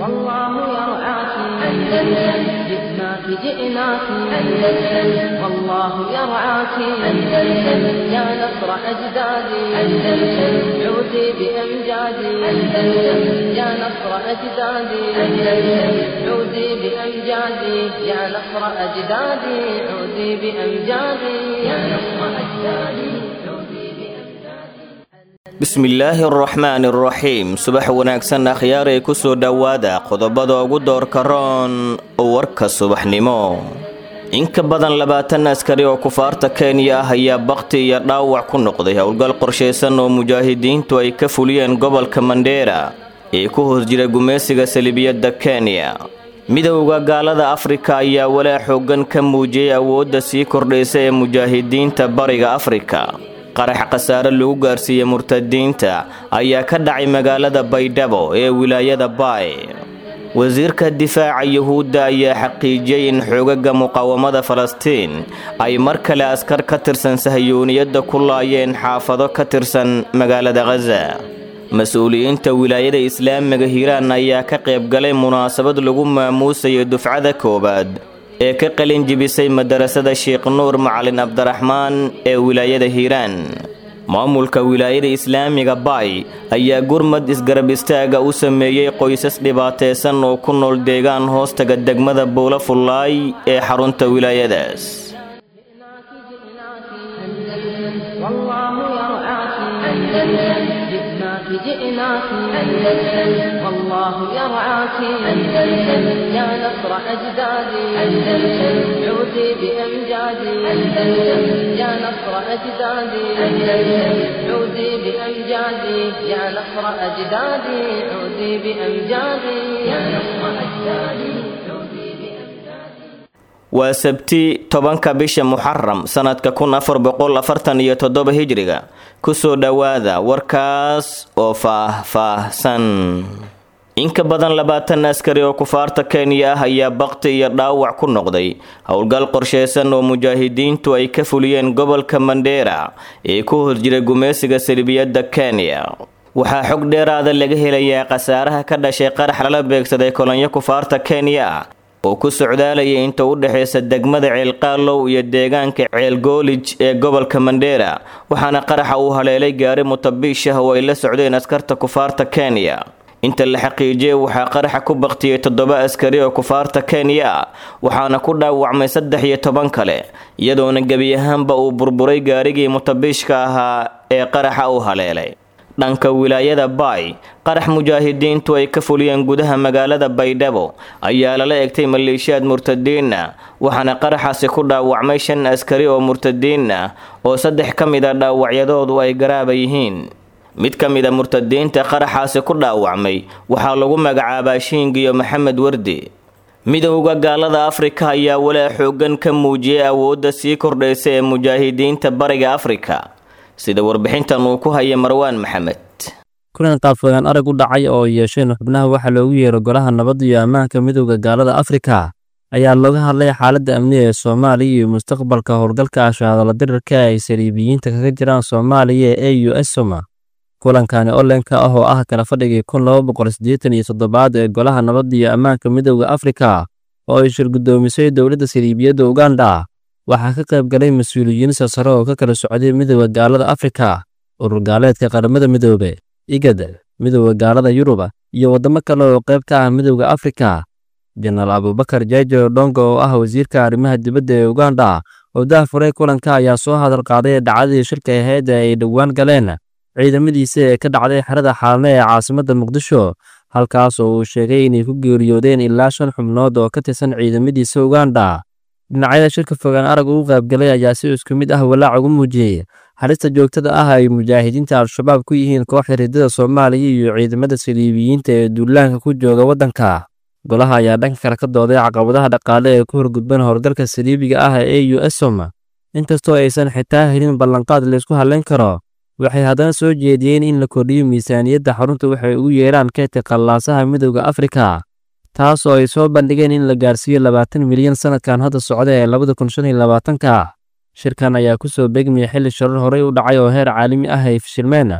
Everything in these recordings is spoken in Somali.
والله يرعاك أندلسن جئناك جئناك أندلسن والله يرعاك أندلسن يا نصر أجدادي أندلسن عودي بأمجادي أندلسن يا نصر أجدادي أندلسن عودي بأمجادي يا نصر أجدادي عودي بأمجادي يا نصر أجدادي عودي بأمجادي bismillaahi araxmaani araxiim subax wanaagsan akhyaaray ku soo dhowaada qodobada ugu doorka roon warka subaxnimo in ka badan labaatan askari oo kufaarta kenya ah ayaa bakti iyo dhaawac ku noqday howlgal qorshaysan oo mujaahidiintu ay ka fuliyeen gobolka mandheera ee ku hoos jira gumaysiga salibiyadda kenya midowda gaalada afrika ayaa walaa xooggan ka muujiyey awoodda sii kordhaysa ee mujaahidiinta bariga afrika qarax khasaare lagu gaarsiiyey murtadiinta ayaa ka dhacay magaalada baydhabo ee wilaayada baay wasiirka difaaca yuhuudda ayaa xaqiijiyey in xoogaga muqaawamada falastiin ay mar kale askar ka tirsan sahyooniyadda ku laayeen xaafado ka tirsan magaalada khaza mas-uuliyiinta wilaayada islaamiga hiiraan ayaa ka qaybgalay munaasabad lagu maamuusayo dufcada koowaad ee ka qalin jibisay madarasada sheekh nuur macalin cabdiraxmaan ee wilaayada hiiraan maamulka wilaayada islaamiga baay ayaa gurmad isgarab istaaga u sameeyey qoysas dhibaataysan oo ku nool deegaan hoostaga degmada buula fullaay ee xarunta wilaayadaas جئناك جئناك أندلسن والله يرعاك أندلسن جئناك جئناك أندلسن والله يرعاك أندلسن يا نصر أجدادي أندلسن عودي بأمجادي أندلسن يا نصر أجدادي أندلسن عودي بأمجادي يا نصر أجدادي عودي بأمجادي يا نصر أجدادي عودي بأمجادي waa sabti tobanka bisha muxaram sanadka kun afar boqol afartan iyo toddoba hijriga kusoo dhowaada warkaas oo faah-faahsan in ka badan labaatan askari oo kufaarta kenya ah ayaa bakti iyo dhaawac ku noqday howlgal qorshaysan oo mujaahidiintu ay ka fuliyeen gobolka mandheera ee ku hor jira gumaysiga salibiyadda kenya waxaa xog dheeraada laga helayaa khasaaraha ka dhashay qarax lala beegsaday kolonyo kufaarta kenya oo ku socdaalaya inta u dhexaysa degmada ceelqaalow iyo deegaanka ceelgoolij ee gobolka mandheera waxaana qaraxa uu haleelay gaari mutabiish ah oo ay la socdeen askarta kufaarta kenya inta la xaqiijiyey waxaa qaraxa ku baktiyey toddoba askari oo kufaarta kenya ah waxaana ku dhaawacmay saddex iyo toban kale iyadoona gebi ahaanba uu burburay gaarigii mutabiishka ahaa ee qaraxa uu haleelay dhanka wilaayada baay qarax mujaahidiintu ay ka fuliyeen gudaha magaalada baydhabo ayaa lala egtay maleeshiyaad murtadiin ah waxaana qaraxaasi ku dhaawacmay shan askari oo murtadiin ah oo saddex ka mid a dhaawacyadoodu ay garaaba yihiin mid ka mid a murtadiinta qaraxaasi ku dhaawacmay waxaa lagu magacaabaa shiingiyo maxamed wardi midowda gaalada afrika ayaa walaa xooggan ka muujiyey awoodda sii kordhaysa ee mujaahidiinta bariga afrika sida warbixintan uu ku haya marwaan maxamed kulan qaabfogaan arag u dhacay oo yeesheen xubnaha waxaa loogu yeero golaha nabadda iyo ammaanka midowda gaalada afrika ayaa looga hadlay xaaladda amniga ee soomaaliya iyo mustaqbalka howlgalka ashahadala dirirka ay saliibiyiinta kaga jiraan soomaaliya ee u s soma kulankani olenka ah oo ah kala fadhigii kun laba boqol siddeetan iyo toddobaad ee golaha nabadda iyo ammaanka midowda afrika oo ay shirgudoomisay dowladda saliibiyadda uganda waxaa ka qayb galay mas-uuliyiin sasare oo ka kala socday midowda gaalada afrika urur gaaleedka qaramada midoobe igad midowda gaalada yuruba iyo waddamo kale oo qayb ka ah midowda afrika jenaraal abubakar jaajo dhongo oo ah wasiirka arrimaha dibadda ee uganda oo daahfuray kulanka ayaa soo hadal qaaday dhacdadii shirka ahayd ee ay dhowaan galeen ciidamadiisa ee ka dhacday xerada xaalne ee caasimadda muqdisho halkaas oo uu sheegay inay ku geeriyoodeen ilaa shan xubnood oo ka tirsan ciidamadiisa uganda dhinacyada shirka fogaan arag ugu qaybgalay ayaa si isku mid ah walaac ugu muujiyey halista joogtada ah ay mujaahidiinta al-shabaab ku yihiin kooxda riddada soomaaliya iyo ciidamada saliibiyiinta ee duulaanka ku jooga waddanka golaha ayaa dhanka kale ka dooday caqabadaha dhaqaale ee ku horgudban howlgalka saliibiga ah ee u s som inkastoo aysan xitaa helin ballanqaad laysku hadlayn karo waxay haddana soo jeediyeen in la kordhiyo miisaaniyadda xarunta waxay ugu yeeraan keedka qallaasaha midowda afrika taas oo ay soo bandhigeen in la gaarsiiyo labaatan milyan sanadkan hadda socda ee labada kun shan iyo labaatanka shirkan ayaa ku soo beegmaya xilli sharar horey u dhacay oo heer caalami ah ay fashilmeen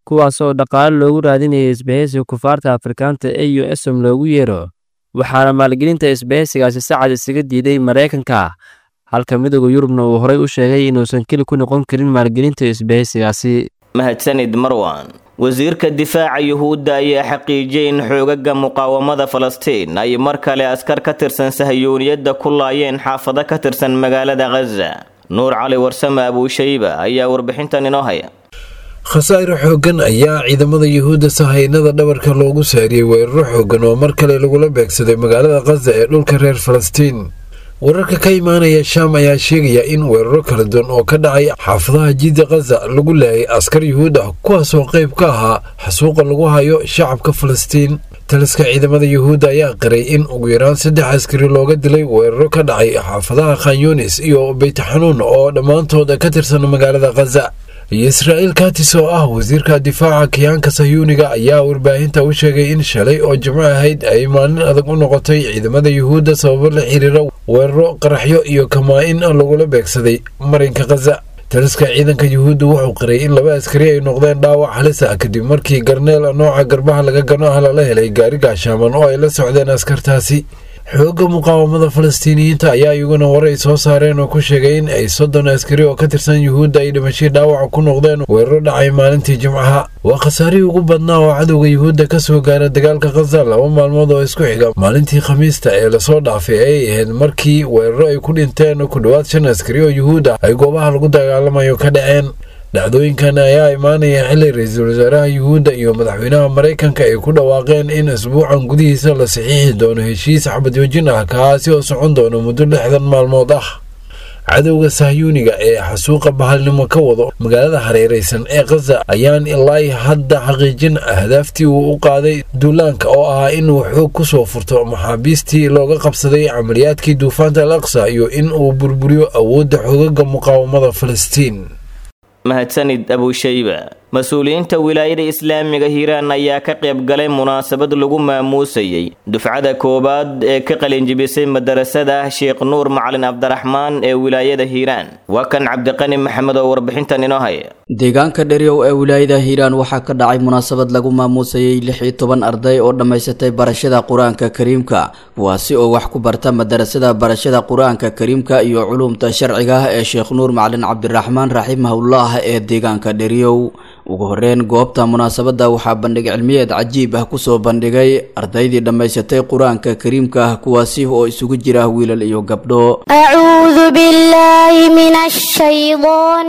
kuwaas oo dhaqaale loogu raadinayay isbahaysiga kufaarta afrikaanta e u esom loogu yeero waxaana maalgelinta isbahaysigaasi si cad isaga diiday maraykanka halka midooda yurubna uu horay u sheegay inuusan keli ku noqon karin maalgelinta isbahaysigaasi mahadsanid marwan wasiirka difaaca yuhuudda ayaa xaqiijiyey in xoogaga muqaawamada falastiin ay mar kale askar ka tirsan sahayuuniyadda ku laayeen xaafado ka tirsan magaalada khaza nuur cali warsame abuushayba ayaa warbixintan inoo haya khasaare xooggan ayaa ciidamada yuhuudda sahaynada dhabarka loogu saariyey weeraro xooggan oo mar kale lagula beegsaday magaalada khaza ee dhulka reer falastiin wararka ka imaanaya shaam ayaa sheegaya in weeraro kala duwan oo ka dhacay xaafadaha jidda khaza lagu laayay askar yuhuud ah kuwaasoo qayb ka ahaa xasuuqa lagu hayo shacabka falastiin taliska ciidamada yuhuudda ayaa qiray in ugu yaraan saddex askari looga dilay weeraro ka dhacay xaafadaha khanyunis iyo beytxanuun oo dhammaantood ka tirsan magaalada khaza iyo israa'iil katis oo ah wasiirka difaaca kiyaanka sayuuniga ayaa warbaahinta u sheegay in shalay oo jimco ahayd ay maalin adag u noqotay ciidamada yuhuudda sababo la xiriira weeraro qaraxyo iyo kamaa-in lagula beegsaday marinka khaza taliska ciidanka yuhuudda wuxuu qiray in laba askari ay noqdeen dhaawac halis ah kadib markii garneel nooca garbaha laga gano ah lala helay gaari gaashaaman oo ay la socdeen askartaasi xoogga muqaawamada falastiiniyiinta ayaa iyaguna war ay soo saareen oo ku sheegay in ay soddon askari oo ka tirsan yuhuudda ay dhimashii dhaawaca ku noqdeen weeraro dhacay maalintii jimcaha waa khasaarihii ugu badnaa oo cadowga yuhuudda ka soo gaara dagaalka khaza laba maalmood oo isku xiga maalintii khamiista ee lasoo dhaafay ay ahayd markii weeraro ay ku dhinteen ku dhowaad shan askari oo yuhuud ah ay goobaha lagu dagaalamayo ka dhaceen dhacdooyinkan ayaa imaanaya xili ra-iisul wasaaraha yuhuudda iyo madaxweynaha maraykanka ay ku dhawaaqeen in isbuucan gudihiisa la saxiixi doono heshiis xabadjoojin ah kaasi oo socon doono muddo lixdan maalmood ah cadowga sahyuuniga ee xasuuqa bahalnimo ka wado magaalada hareeraysan ee khaza ayaan ilaa hadda xaqiijin ahdaaftii uu u qaaday duulaanka oo ahaa inuu xoog ku soo furto maxaabiistii looga qabsaday camaliyaadkii duufaanta al aqsa iyo in uu burburiyo awoodda xoogaga muqaawamada falastiin mahadsanid abuushayba mas-uuliyiinta wilaayada islaamiga hiiraan ayaa ka qayb galay munaasabad lagu maamuusayey dufcada koowaad ee ka qalinjibisay madarasada sheekh nuur macalin cabdiraxmaan ee wilaayada hiiraan waa kan cabdiqani maxamed oo warbixintan inoo haya deegaanka dheryow ee wilaayada hiiraan waxaa ka dhacay munaasabad lagu maamuusayey lix iyo toban arday oo dhammaysatay barashada qur-aanka kariimka kuwaasi oo wax ku barta madarasada barashada qur-aanka kariimka iyo culuumta sharciga ah ee sheekh nuur macalin cabdiraxmaan raximahullah ee deegaanka dheryow ugu horeyn goobta munaasabadda waxaa bandhig cilmiyeed cajiib ah kusoo bandhigay ardaydii dhammaysatay qur-aanka kariimka ah kuwaasi oo isugu jira wiilal iyo gabdho أعوذ بالله من الشيطان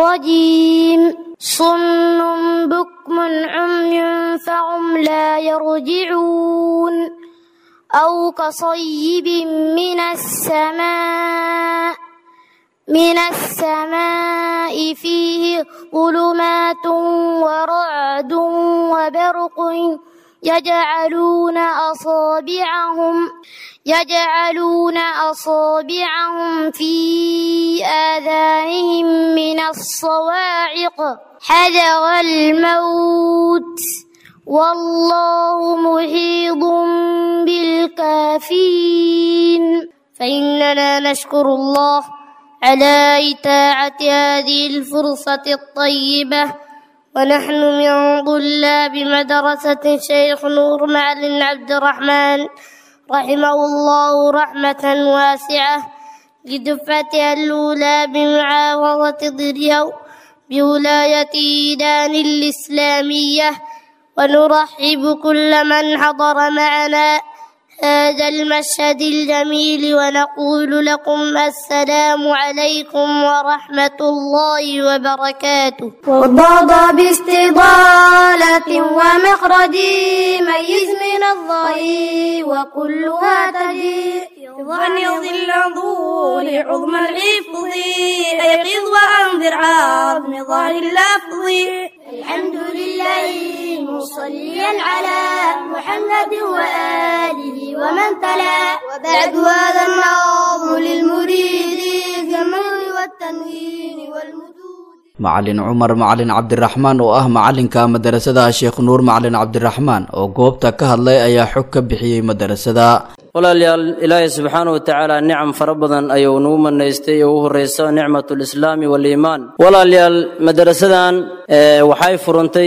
الرجيم صم بكم عمي فهم لا يرجعون أو كصيب من السماء من السماء فيه ظلمات ورعد وبرق يجعلون أصابعهم يجعلون أصابعهم في آذانهم من الصواعق حذر الموت والله محيط بالكافرين فإننا نشكر الله على إتاعة هذه الفرصة الطيبة ونحن من طلاب مدرسة شيخ نور معلم عبد الرحمن رحمه الله رحمة واسعة لدفعتها الأولى بمعاوضة ضريو بولاية إيدان الإسلامية ونرحب كل من حضر معنا هذا المشهد الجميل ونقول لكم السلام عليكم ورحمة الله وبركاته وضاد باستضالة ومخرج ميز من الظهير وكلها تجي ظن ظل ظهور عظم الحفظ أيقظ وأنذر عظم ظهر اللفظ الحمد لله مصليا على محمد وآله ومن تلا وبعد هذا النظم للمريد في المر والتنوين والمدود macalin cumar macalin cabdiraxmaan oo ah macalinka madarasada sheekh nuur macalin cabdiraxmaan oo goobta ka hadlay ayaa xog ka bixiyey madarasada walaalayaal ilaahay subxaana wa tacaala nicam fara badan ayuu nagu manaystay oo u horreysa nicmatulislaami waaliimaan walaalayaal madarasadan waxay furantay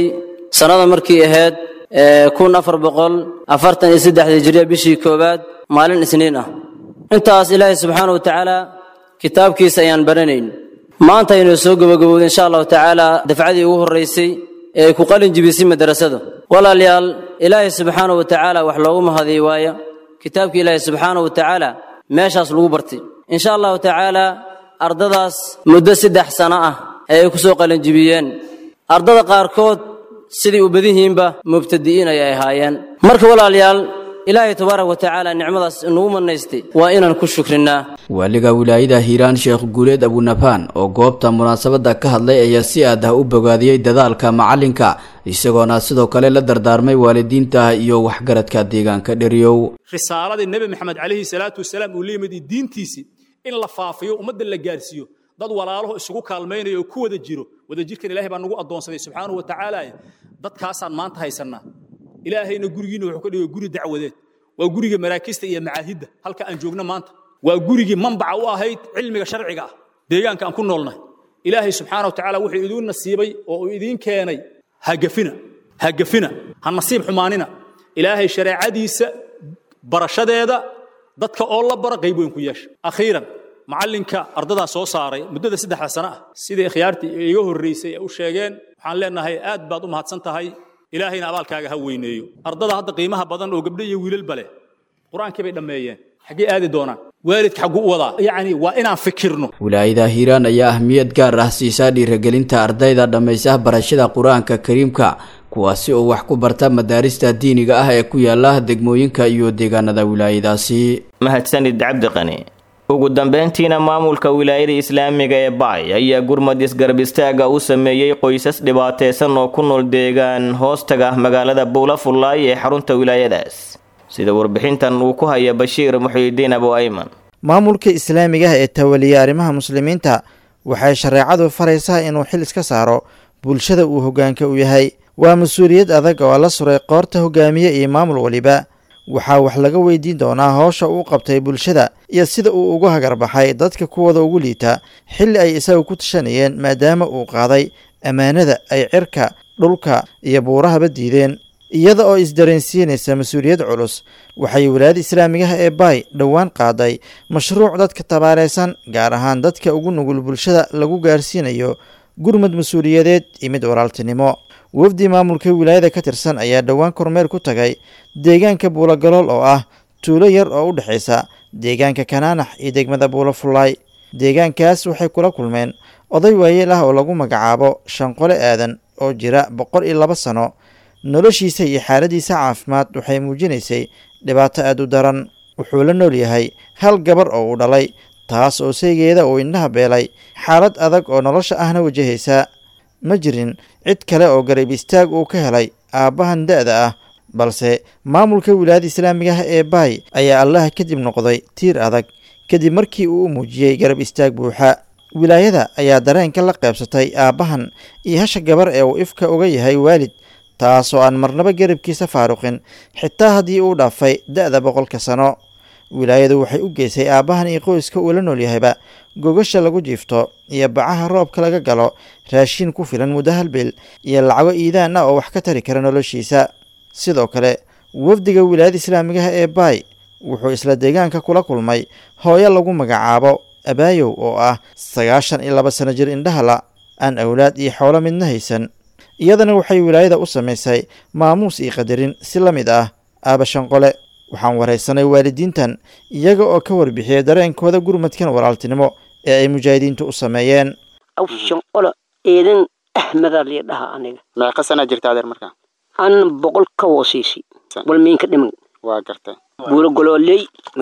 sannada markii ahayd kun afar boqol afartan iyo saddexdii hijriya bishii koowaad maalin isniin ah intaas ilaahay subxaana wa tacaala kitaabkiisa ayaan baranayn maanta aynu soo gabagabowda insha allahu tacaala dafcadii ugu horraysay ee ay ku qalin jibisay madrasada walaalayaal ilaahay subxaana wa tacaala wax loogu mahadiy waaya kitaabkii ilaahay subxaana wa tacaala meeshaas lagu bartay insha allahu tacaala ardadaas muddo saddex sano ah ee ay ku soo qalin jibiyeen ardada qaarkood sidai u badan yihiinba mubtadi'iin ayay ahaayeen marka walaalayaal ilaahay tabaaraka wa tacaala nicmadaas inugu manaystay waa inaan ku shukrinaa waaliga wilaayada hiiraan sheekh guuleed abunafaan oo goobta munaasabadda ka hadlay ayaa si aad ah u bogaadiyey dadaalka macalinka isagoona sidoo kale la dardaarmay waalidiinta iyo waxgaradka deegaanka dheriyow risaaladii nebi maxamed calayhi salaatu wasalaam uu la yimid iyo diintiisii in la faafiyo ummadda la gaarsiiyo dad walaalaho isugu kaalmaynaya oo ku wada jiro wadajirkan ilahay baa nagu addoonsaday subxaanahu wa tacaala dadkaasaan maanta haysannaa ilaahayna gurigiina wuxuu ka dhigay guri dacwadeed waa guriga maraakista iyo macaahidda halka aan joogno maanta waa gurigii manbaca u ahayd cilmiga sharciga ah deegaanka aan ku noolnahay ilaahay subxaana wa tacaala wuxuu idiin nasiibay oo uu idiin keenay hagafina hagafina ha nasiib xumaanina ilaahay shareecadiisa barashadeeda dadka oo la bara qayb weyn ku yeesha akhiiran macallinka ardadaa soo saaray muddada saddexda sano ah sidai khiyaartii iga horraysay ee u sheegeen waxaan leenahay aad baad u mahadsan tahay ilaahayna abaalkaaga ha weyneeyo ardada hadda qiimaha badan oo gabdho iyo wiilalba leh qur-aankii bay dhammeeyeen xaggee aadi doonaan waalidka xagguu u wadaa yacni waa inaan fikirno wilaayada hiiraan ayaa ahmiyad gaar ah siisaa dhiirigelinta ardayda dhammaysa barashada qur-aanka kariimka kuwaasi oo wax ku barta madaarista diiniga ah ee ku yaala degmooyinka iyo deegaanada wilaayadaasi mahadsanid cabdiqani ugu dambeyntiina maamulka wilaayada islaamiga ee baay ayaa gurmad isgarab istaaga u sameeyey qoysas dhibaataysan oo ku nool deegaan hoostaga magaalada buulafullaay ee xarunta wilaayadaas sida warbixintan uu ku haya bashiir muxiidiin abu ayman maamulka islaamiga ah ee tawaliya arrimaha muslimiinta waxay shareecadu faraysaa inuu xil iska saaro bulshada uu hoggaanka u yahay waa mas-uuliyad adag oo la suray qoorta hogaamiye iyo maamul weliba waxaa wax laga weydiin doonaa howsha uu qabtay bulshada iyo sida uu ugu hagarbaxay dadka kuwada ugu liita xilli ay isaga ku tashanayeen maadaama uu qaaday ammaanada ay cirka dhulka iyo buurahaba diideen iyada oo isdareensiinaysa mas-uuliyad culus waxay wilaayada islaamigaha ee baay dhowaan qaaday mashruuc dadka tabaareysan gaar ahaan dadka ugu nugul bulshada lagu gaarsiinayo gurmad mas-uuliyadeed iyo mid walaaltinimo wafdi maamulka wilaayada ka tirsan ayaa dhowaan kormeer ku tagay deegaanka buulagalool oo ah tuulo yar oo u dhexaysa deegaanka kanaanax iyo degmada buulafullaay deegaankaas waxay kula kulmeen oday waayeel ah oo lagu magacaabo shanqole aadan oo jira boqol iyo laba sano noloshiisa iyo xaaladiisa caafimaad waxay muujinaysay dhibaato aad u daran wuxuu la nool yahay hal gabar oo uu dhalay taas oo saygeeda uu indhaha beelay xaalad adag oo nolosha ahna wajahaysa ma jirin cid kale oo garab istaag uu ka helay aabbahan da-da ah balse maamulka wilaayada islaamiga ah ee baay ayaa allaha kadib noqday tiir adag kadib markii uu u muujiyey garab istaag buuxa wilaayada ayaa dareenka la qaybsatay aabbahan iyo hasha gabar ee uu ifka uga yahay waalid taasoo aan marnaba garabkiisa faaruqin xitaa haddii uu dhaafay da-da boqolka sano wilaayadu waxay u geysay aabbahan iyo qoyska uu la nool yahayba gogasha lagu jiifto iyo bacaha roobka laga galo raashiin ku filan muddo hal bil iyo lacago iidaan ah oo wax ka tari kara noloshiisa sidoo kale wafdiga wilaayada islaamigaha ee baay wuxuu isla deegaanka kula kulmay hooyo lagu magacaabo abaayow oo ah sagaashan iyo laba sano jir indhahala aan awlaad iyo xoolo midna haysan iyadana waxay wilaayada u samaysay maamuus iyo qadarin si la mid ah aaba shanqole waxaan waraysanay waalidiintan iyaga oo ka warbixiyay dareenkooda gurmadkan walaaltinimo ee ay mujaahidiintu u sameeyeen aw shanqolo eedan axmeda liidhaha aniga meeqa sanaa jirta adeer markaa an boqol ka woosiisi wal miinka dhiman waa gartay buuro golooley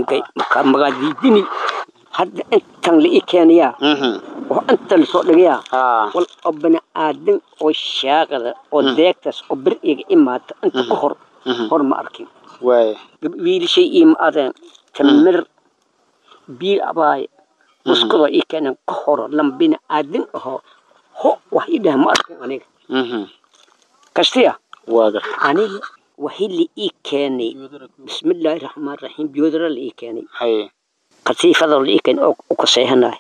magaadiidini hadda intan la ii keenayaa oo inta lasoo dhigayaa wal oo bani aadan oo shaaqada oo deegtaas oo bir iga imaata inta ka hor hor ma arkin waaya wiilashay iima adeen tamir biil abaaye muskadoo ii keeneen ka horo lam bini aadan ahoo ho wax ii dhaha ma arkin aniga kastiya waa gartay aniga waxii la ii keenay bismillaahi raxmaan raxiim biyoodara la ii keenay haye kasiifadoo la ii keenay oo u kaseehanaay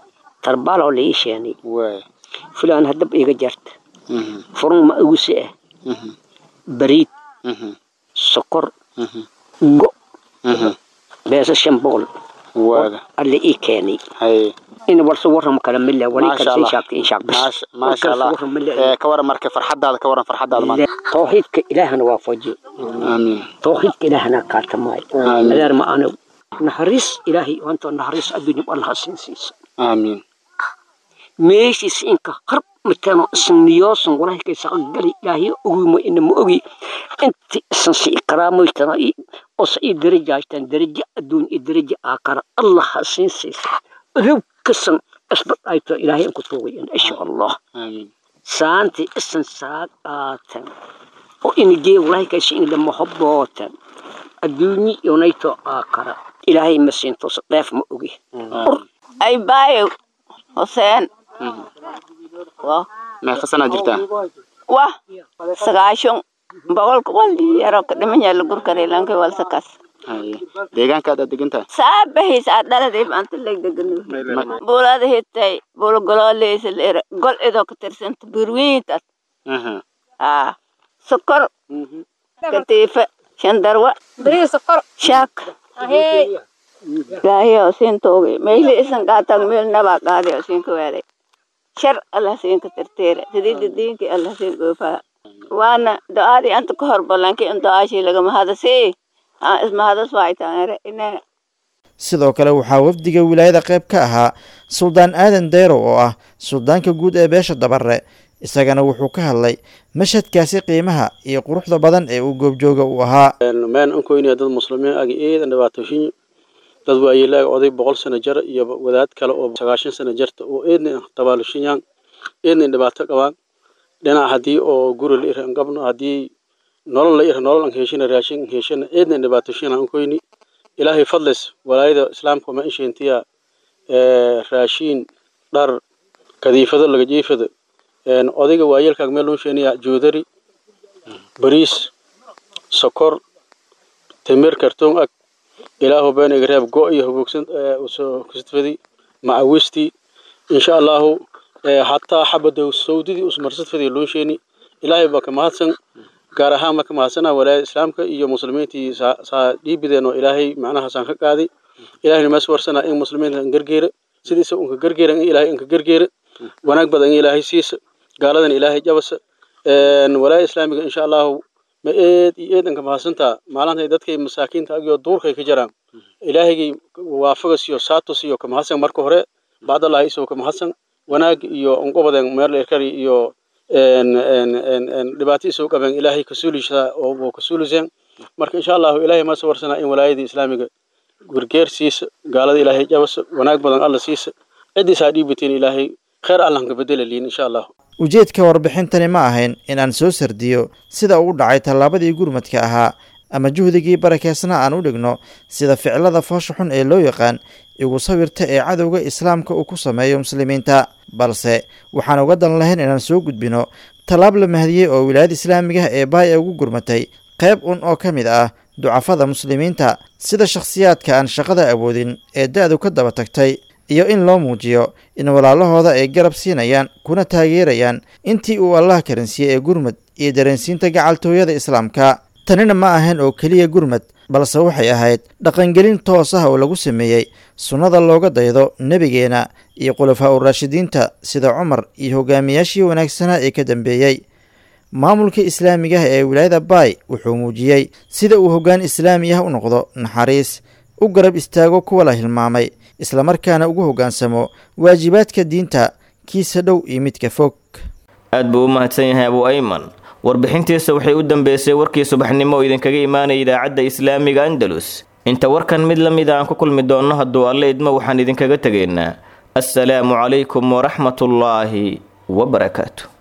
tarbaaloo la ii sheenay waaya fulaan haddaba iga jarta furun ma iguse ah bariid sokor go beesa shan boqol waaga alle ii keenay haye in warse waram kala mille wali Maasha kala Allah. shaabta in shaab bas maasha maasha allah ee ka waran marka farxadaada ka waran farxadaada maanta tawxiidka ilaahana waa faji amiin tawxiidka ilaahana kaatamay Amiin. adeer ma ana naxariis ilaahay wanta naxariis adduunya allah siin siisa amiin meeshiis inka har mitano isan niyoosan walahi kay saqagali ilaahay ogimo ina ma ogi inti isan si ikraamoytana oo sa ii darajaashtan daraja adduun iyo daraja aakara allah ha siin siisa odow kasan isbad ayto ilaahay aan ku tuugayan insha allah amiin saanti isan saaqaatan oo inigee walahi kaysi in lama hobbootan adduunyi yonayto aakara ilaahay ma siinto sa dheef ma ogi ay baayo huseen wah meeqa sanaa jirtaa wah sagaashon boqolka waldi yaro ka dhiman yaala gurkare lanka walsakas haye deegaankaad aad degan tahay saabahis aad dhaladay maanta leg degano buulada hitay buula gololeysa leere gol idoo ka tirsanta burwiintas aha aa sokor katiifa shandarwa shaak ilaahiyo siin tooge meeli isan qaatan meel nabaa qaadi oo siin ka weelay shar allah siin ka tirteera sidii diinki allah siin goofaa waana do-aadii anta ka hor ballanki in do-aashii lagama hadasii aa isma hadas waaytaanere inaa sidoo kale waxaa wafdiga wilaayada qayb ka ahaa suldaan aadan deyrow oo ah suldaanka guud ee beesha dabare isagana wuxuu ka hadlay mashhadkaasi qiimaha iyo quruxda badan ee uu goobjooga uu ahaa meen ankoynaya dad muslimiin ag eedan dhibaatooyin dad waayeelaag oday boqol sano jar iyo wadaad kale oo sagaashan sano jarta oo eedna tabaalushiyaan eedna dhibaato qabaan dhinac haddii oo guri la ira qabno haddii nolol la ira nolol an heshina raashin an heshina eedna dhibaatooyin ankoyni ilaahay fadlis walaayada islaamka ma insheentiya raashiin dhar kadiifado laga jiifado odayga waayeelkaag meel loo sheeniya joodari bariis sokor timir kartoon ag ilaahu been iga reeb go iyo hubogsan usoo kustfadi macawisti insha allahu hataa xabada sawdidii usmarsadfadi loo sheeni ilaahay baa ka mahadsan gaar ahaan marka mahadsana walaayada islaamka iyo muslimiintii saa dhiibideen oo ilaahay macnahaasaan ka qaaday ilahayna mees warsana in muslimiinta an gargeera sidiisa unka gargeera in ilaahay inka gargeera wanaag badan in ilaahay siisa gaaladan ilaahay jabasa walaayada islaamiga insha allahu ma eed iyo eedanka mahadsantaa maalinta dadkay masaakiinta agyo duurkay ka jaraan ilaahaygai waafagas iyo saatus iyo kamahadsan marka hore bacdallahi isoo kamahadsan wanaag iyo unqobaden meel erkari iyo dhibaato isoo qabeen ilaahay kasuulishaa oo kasuuliseen marka insha allahu ilaahay maase warsanaa in walaayadii islaamiga gargeer siisa gaalada ilaahay jabasa wanaag badan alla siisa ciddiisaa dhiibateen ilaahay khayr allanka bedelaliin insha allahu ujeedka warbixintani ma ahayn in aan soo sardiyo sida uu dhacay tallaabadii gurmadka ahaa ama juhdigii barakeysna aan u dhigno sida ficilada foosha xun ee loo yaqaan igu sawirta ee cadowga islaamka uu ku sameeyo muslimiinta balse waxaan uga dan lahayn inaan soo gudbino tallaab la mahadiyey oo wilaayada islaamiga ee baay ugu gurmatay qayb un oo ka mid ah ducafada muslimiinta sida shakhsiyaadka aan shaqada awoodin ee da-du ka daba tagtay iyo in loo muujiyo in walaalahooda ay garab siinayaan kuna taageerayaan intii uu allah karansiiyey ee gurmad iyo dareensiinta gacaltooyada islaamka tanina ma ahayn oo keliya gurmad balse waxay ahayd dhaqangelin toos ah oo lagu sameeyey sunnada looga daydo nebigeena iyo khulafaa u raashidiinta sida cumar iyo hogaamiyaashii wanaagsanaa ee ka dambeeyey maamulka islaamigaah ee wilaayada baay wuxuu muujiyey sida uu hoggaan islaami ah u noqdo naxariis u garab istaago kuwa la hilmaamay islamarkaana ugu hoggaansamo waajibaadka diinta kiisa dhow iyo midka fog aad buu u mahadsan yahay abu ayman warbixintiisa waxay u dambeysay warkii subaxnimo oo idinkaga imaanaya idaacadda islaamiga andalus inta warkan mid la mid a aan ku kulmi doonno hadduu alle idmo waxaan idinkaga tegaynaa assalaamu calaykum waraxmatullaahi wabarakaatu